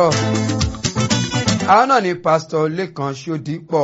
àwọn náà ni pásítọ̀ lẹ́kan ṣódípọ̀.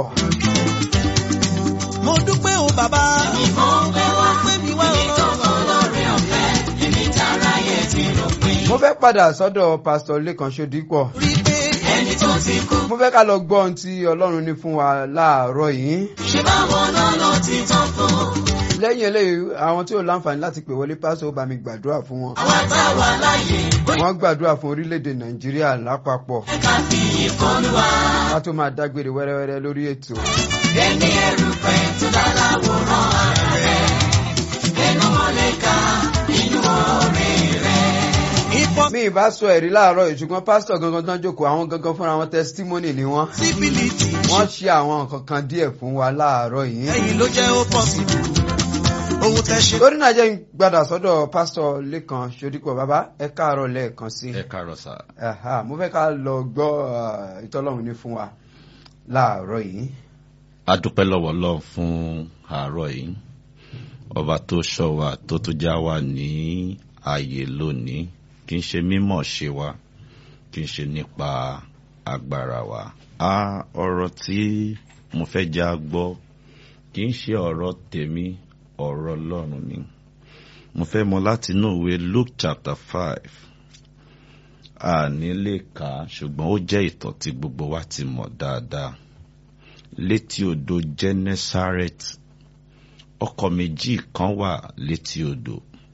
mo dúpẹ́ o bàbá. Ìmọ̀ ọpẹ́ wá, pé mi wá èmi tó kọ́ lórí ọ̀fẹ́, èmi táráyé ti rò pé. mo fẹ́ padà sọ́dọ̀ pásítọ̀ lẹ́kan ṣódípọ̀. rí pé Ẹni tó ti kú, mo fẹ́ ká lọ gbọ́ ohun tí ọlọ́run ní fún wa láàárọ̀ yìí. ṣé báwo náà ló ti tán fún? lẹ́yìn eléyìí àwọn tí ò láǹfààní láti pè wọlé pásítọ̀ ó bá mi gbàdúrà fún wọn. Àwa tá a wà láàyè, bóyá wọ́n gbàdúrà fún orílẹ̀-èdè nàìjíríà lápapọ̀ ká fi ìkọlù wa. ká tó máa dágbére wẹ́rẹ́wẹ́rẹ́ lórí ètò. Ẹni ẹrù pẹ̀ tó dá láwòrán ara rẹ̀. Ẹnu mọ̀lẹ́ka nínú oore rẹ̀. ìfọ́ mi ì bá sọ ẹ̀rí láàárọ̀ yìí ṣùgbọ́n pásítọ̀ gangan tán jókòó àwọn gangan fúnra wọn testimony ni wọ́n. síbílìtì. wọ́n ṣe àwọn nǹkan kan díẹ̀ fún wa láàárọ̀ yìí. ẹ̀yin ló jẹ́ ó pọ̀ sí. ohun tẹ́ ṣe. lórí náà jẹ́ ń gbadà sọ́dọ̀ pásítọ̀ lẹ́kan ṣodípọ̀ bàbá ẹ káàárọ̀ lẹ́ẹ̀kan sí. ẹ káàárọ̀ sá. Ẹ̀hà, mo fẹ́ ká lọ gbọ́ ah, ìtọ́lọ́run ní fún wa láàárọ̀ yìí. a dúpẹ́ lọ́wọ́ Ọlọ́run fún àárọ̀ yìí ọba tó ṣọ́ wa tó tún já wa ní ààyè lónìí kì í ṣe mímọ̀ ṣe wa kì í ṣe nípa agbára wa. a ọ̀rọ̀ tí mo fẹ́ já gbọ́ kì í ṣe ọ̀rọ̀ tèmi ọ̀rọ̀ Ọlọ́run ni mo fẹ́ mọ láti inú ìwé Luke chapter five àní lè kà á ṣùgbọ́n ó jẹ́ ìtàn tí gbogbo wa ti mọ̀ dáadáa létí odò Genesaret ọkọ̀ méjì kan wà létí odò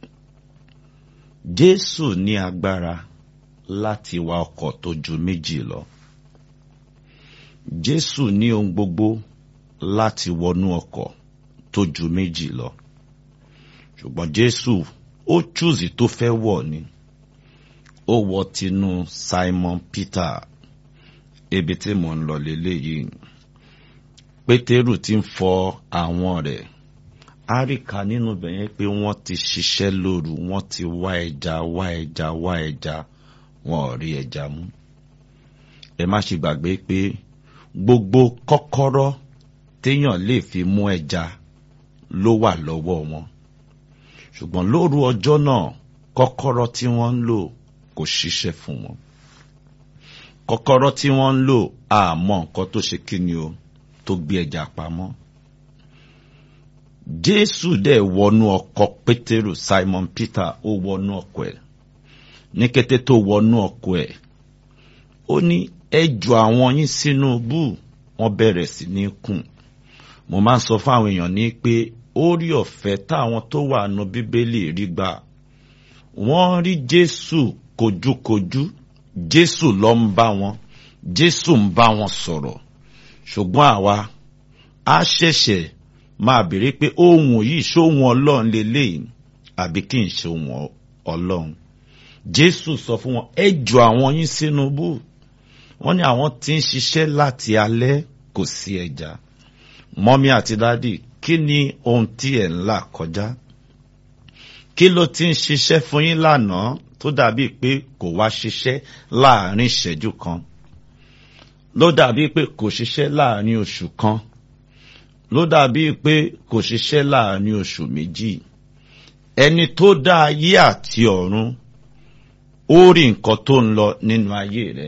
Jésù ní agbára láti wa ọkọ̀ tó ju méjì lọ Jésù ní ohun gbogbo láti wọnú ọkọ̀ tó ju méjì lọ ṣùgbọ́n Jésù ó chúùsì tó fẹ́ wọ̀ ni ó wọ tinú Simon Peter ibi tí mò ń lọ lélẹ́yìí pétérù ti ń fọ àwọn rẹ̀ áríkà nínú bẹ̀yẹn pé wọ́n ti ṣiṣẹ́ lóru wọ́n ti wá ẹja wá ẹja wá ẹja wọn ò rí ẹja mú ẹ má ṣe gbàgbé pé gbogbo kọ́kọ́rọ́ téèyàn lè fi mú ẹja ló wà lọ́wọ́ wọn ṣùgbọ́n lóru ọjọ́ náà kọ́kọ́rọ́ tí wọ́n ń lò kò ṣiṣẹ́ fún wọn kọ́kọ́rọ́ tí wọ́n ń lò àmọ́ nǹkan tó ṣe kí ni o tó gbé ẹja pamọ́. Jésù dẹ̀ wọnú ọkọ̀ Pétérù Simon Peter ó wọnú ọkọ̀ ẹ̀. Ní kété tó wọnú ọkọ̀ ẹ̀, ó ní ẹ jù àwọn yín sínú bú wọ́n bẹ̀rẹ̀ sí ní kùn. Mo máa ń sọ fáwọn èèyàn ní pé orí ọ̀fẹ́ táwọn tó wà nù Bíbélì rí gbà. Wọ́n rí Jésù kojúkojú, Jésù ló ń bá wọn, Jésù ń bá wọn sọ̀rọ̀ ṣùgbọ́n àwa á ṣẹ̀ṣẹ̀ máa béèrè pé ohun yìí ṣóhun ọlọ́run lélẹ́yìn àbí kì í ṣe ohun ọlọ́run jésù sọ fún wọn ẹ jù àwọn yín sínú bú wọ́n ní àwọn tí ń ṣiṣẹ́ láti alẹ́ kò sí ẹja mọ́mí àti dádì kí ni ohun tí ẹ̀ ń là kọjá kí ló ti ń ṣiṣẹ́ fún yín lánàá tó dàbí pé kò wá ṣiṣẹ́ láàrin ìṣẹ́jú kan ló dàbí pé kò ṣiṣẹ́ láàrin oṣù kan ló dàbí pé kò ṣiṣẹ́ láàrin oṣù méjì ẹni tó dá ayé àti ọ̀run ó rí nǹkan tó ń lọ nínú ayé rẹ̀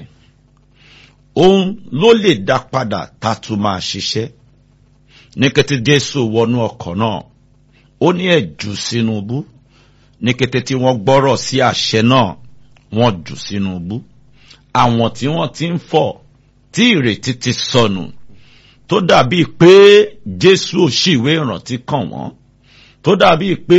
òun ló lè dá padà tá a tún máa ṣiṣẹ́ ní kété Jésù wọnú ọkọ̀ náà ó ní ẹ jù sínú bú ní kété tí wọ́n gbọ́rọ̀ sí àṣẹ náà wọ́n jù sínú bú àwọn tí wọ́n ti ń fọ̀ tí ìrètí ti sọnù tó dàbí pé Jésù ò ṣìwé ìrántí kàn wọ́n tó dàbí pé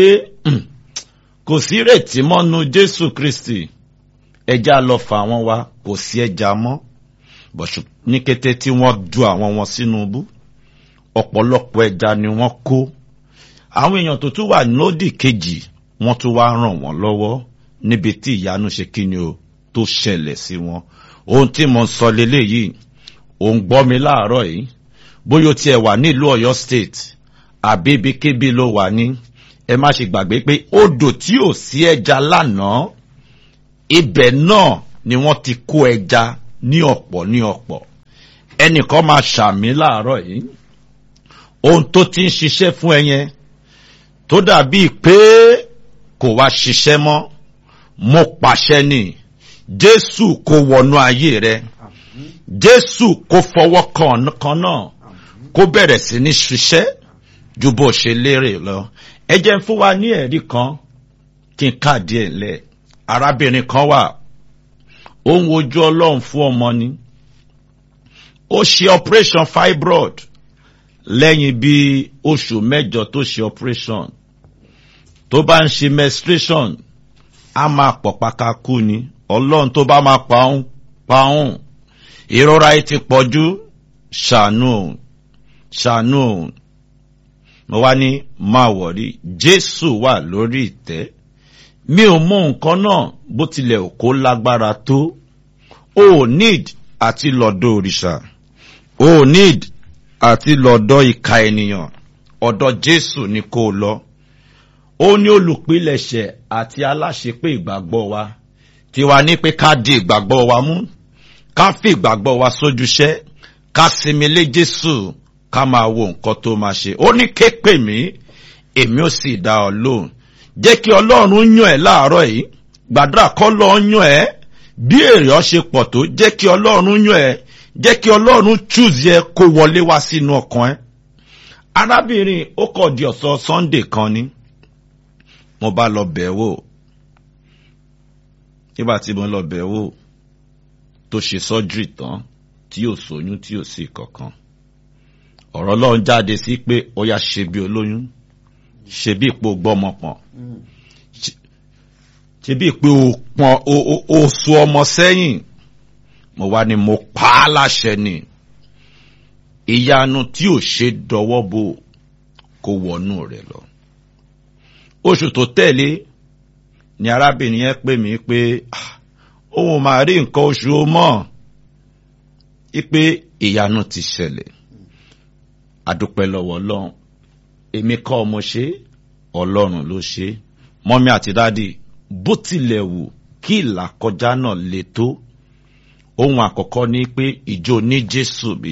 kò sí ìrètí mọ́nu Jésù Kristi ẹja lọ fà wọ́n wá kò sí ẹja mọ́ bọ̀ṣù ní kété tí wọ́n du àwọn wọn sínú bú ọ̀pọ̀lọpọ̀ ẹja ni wọ́n kó àwọn èèyàn tó tún wà lódì kejì wọ́n tún wá ràn wọ́n lọ́wọ́ níbi tí ìyanu ṣe kíni o tó ṣẹlẹ̀ sí wọn ohun tí mo ń sọ leléyìí ò ń gbọ́ mi láàárọ̀ yìí bóyá o tiẹ̀ wà nílùú Ọ̀yọ́ state àbí ibikíbi ló wà ní ẹ má ṣe gbàgbé pé odò tí ò sí ẹja lánàá ibẹ̀ náà ni wọ́n ti kó ẹja ní ọ̀pọ̀ ní ọ̀pọ̀ ẹnìkan máa ṣàmì láàárọ̀ yìí ohun tó ti ń ṣiṣẹ́ fún ẹ yẹn tó dàbíi pé kò wá ṣiṣẹ́ mọ́ mo pàṣẹ ni jésù kó wọnú ayé rẹ àmín jésù kó fọwọ́ kan kan náà àmín kó bẹ̀rẹ̀ sí ní ṣiṣẹ́ ju bó ṣe lérè lọ. ẹ jẹ́ n fún wa ní ẹ̀rí kan kí n káàdì ẹ̀ lẹ̀. arábìnrin kan wà ó ń wojú ọlọ́run fún ọmọ ni. ó ṣe operation fibroid lẹ́yìn bí oṣù mẹ́jọ tó ṣe operation. tó bá ń ṣe menstruation á máa pọ̀ pákákú ni ọlọ́run tó bá máa pa òun pa òun ìrora yìí ti pọ̀ jù ṣàánú òun ṣàánú òun mo wá ní máa wọ̀rí jésù wà lórí ìtẹ́ mi ò mọ nǹkan náà bó tilẹ̀ ò kó lágbára tó o ò need àti lọ́dọ̀ òrìṣà o ò need àti lọ́dọ̀ ìka ènìyàn ọ̀dọ̀ jésù ni kó o lọ ó ní olùpilẹ̀ṣẹ̀ àti aláṣepé ìgbàgbọ́ wa tiwa ní pé ká di ìgbàgbọ́ wa mú ká fi ìgbàgbọ́ wa sójúṣẹ́ ká sinmi lé jésù ká máa wo nǹkan tó máa ṣe ó ní ké pè mí èmi ò sì dá ọ lóhùn jẹ́ kí ọlọ́run yàn ẹ́ láàárọ̀ yìí gbàdúrà kọ́ lọ́ yàn ẹ́ bí èrè ọ ṣe pọ̀ tó jẹ́ kí ọlọ́run yàn ẹ́ jẹ́ kí ọlọ́run choose yẹ kó wọlé wá sínú ọkàn ẹ́ arábìnrin ó kọ̀ di ọ̀sán sunday kan ni mo bá lọ bẹ̀ wò nígbà tí mo lọ bẹ̀ wò tó ṣe surgery tán tí yóò sóyún tí yóò sí kankan ọ̀rọ̀ ọlọ́run jáde sí pé ó yá ṣe bí olóyún ṣe bí ipò gbọ́mọ pọ̀n Mm. ṣe bí pé o pọn o o o so ọmọ sẹ́yìn mo wá ní mo pa á láṣẹ ni ìyanu tí ò ṣe dọwọ́ bò kó wọnú rẹ̀ lọ. oṣù tó tẹ̀lé ni arábìnrin yẹn pè mí pé "Ah, òun máa rí nǹkan oṣù ó mọ̀ ipe ìyanu ti ṣẹlẹ̀ adúpẹ́ lọ́wọ́ ọlọ́run èmi kọ́ ọmọ ṣe ọlọ́run ló ṣe mọ́mí àti dádì bó tilẹ̀ wù kí ìlàkọjá náà le tó ohun àkọ́kọ́ ni pé ìjọ ní jésù bí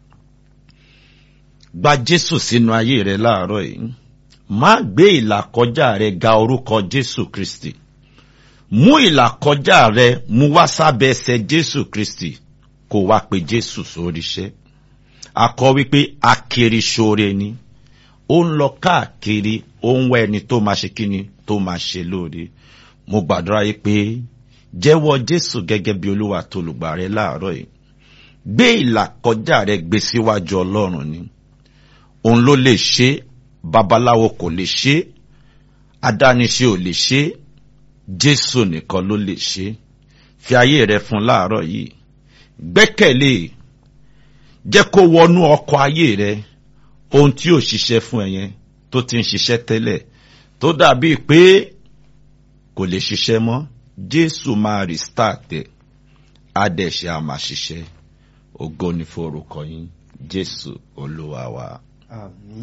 gba jésù sínú ayé rẹ láàárọ̀ yìí má gbé ìlàkọjá rẹ ga orúkọ jésù kristi mú ìlàkọjá rẹ mú wá sábẹ́ ẹsẹ̀ jésù kristi kó wá pe jésù sórí iṣẹ́ akọ wípé akiri ṣoore ni ó ń lọ káàkiri ó ń wá ẹni tó máa ṣe kíni tó máa ṣe lóore mo gbàdúrà yìí pé jẹ́wọ́ jésù gẹ́gẹ́ bí olúwa tó lùgbà rẹ láàárọ̀ yìí gbé ìlàkọjá rẹ gbé síwájú ọlọ́run ni òun ló lè ṣe babaláwo kò lè ṣe adániṣe ò lè ṣe jésù nìkan ló lè ṣe fi ayé rẹ fún láàárọ̀ yìí gbẹ́kẹ̀lé jẹ́ kó wọnú ọkọ̀ ayé rẹ ohun tí ò ṣiṣẹ́ fún ẹ yẹn tó ti ń ṣiṣẹ́ tẹ́lẹ̀ tó dàbí pé kò lè ṣiṣẹ́ mọ́ jésù máa restart ẹ̀ á dẹ̀ ṣe á máa ṣiṣẹ́ ògo ni fún orúkọ yín jésù olúwa wa. àmín.